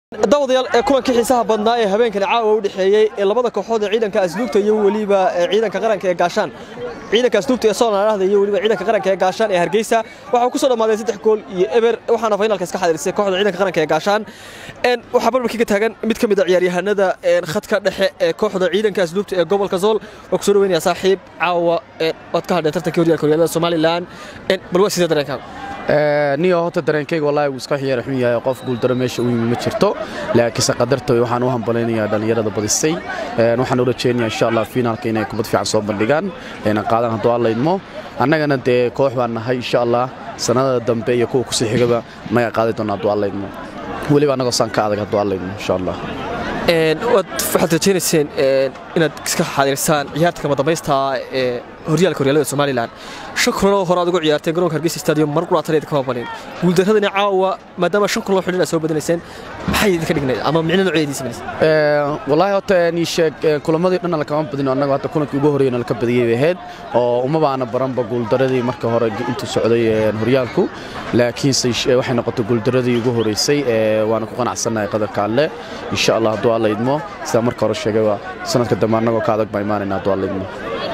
daawadayaal ee kulankii xiisaha badnaa ee habeenkani caawa u dhexeeyey ee labada kooxood ee ciidanka asluubta iyo weliba ciidanka qaranka ee gaashaan ciidanka asluubta ee soonaalahda iyo weliba ciidanka qaranka ee gaashaan ee hargeysa waxaa ku soo dhammaaday saddex gool iyo eber waxaana finalka iska xadirisay kooxda ciidanka qaranka ee gaashaan waxaa barbarkii ka taagan mid ka mid a ciyaaryahanada khadka dhexe ee kooxda ciidanka asluubta ee gobolka zool waa ku soo dhaweynaya saaxiib caawa waad ka hadheen tartankii horyaalka horyaalada somalilan bal waa sidee dareenkaaga niyo horta dareenkayga wallahi wuu iska xiyaar xun yahay qof guuldaro meesha u yimi ma jirto laakiinse qadarta waxaan u hambalaynayaa dhallinyarada badisay waxaan u rajeynayaa insha allah finaalka inay kubad fiican soo bandhigaan ayna qaadaan hadduu alla idmo annagana dee koox baan nahay insha allah sannadada dambe iyo kuwa kusii xigaba naga qaadi doona hadduu alla idmo weliba annagoo saan ka adag hadduu alla idmo insha allah waxaad rajaynayseen inaad iska xaadirisaan ciyaarta kama dambaysta ee horyaalka horyaalada somalilan shan kulanoo hore aad ugu ciyaarteen garoonka hargeysa stadium mar quraataneed kama banin guuldaradani caawa maadaama shan kulanoo xidhin aad soo badinayseen maxay idinka dhignayd ama micno noocyeedii samaysay wallaahi horta nii sheeg kulamadii dhan lakama badino annaga hadda kulankii ugu horreeyana laka badiyey bay ahayd oo uma baana baranba guuldaradii marka hore intuu socday horyaalku laakiinse waxay noqotay guuldaradii ugu horreysay waana ku qanacsannahay qadarka alle insha allah hadduu alla idmo sidaa marka hore sheegayba sanadka dambe annagoo ka adag baa imaanayna hadduu alla idmo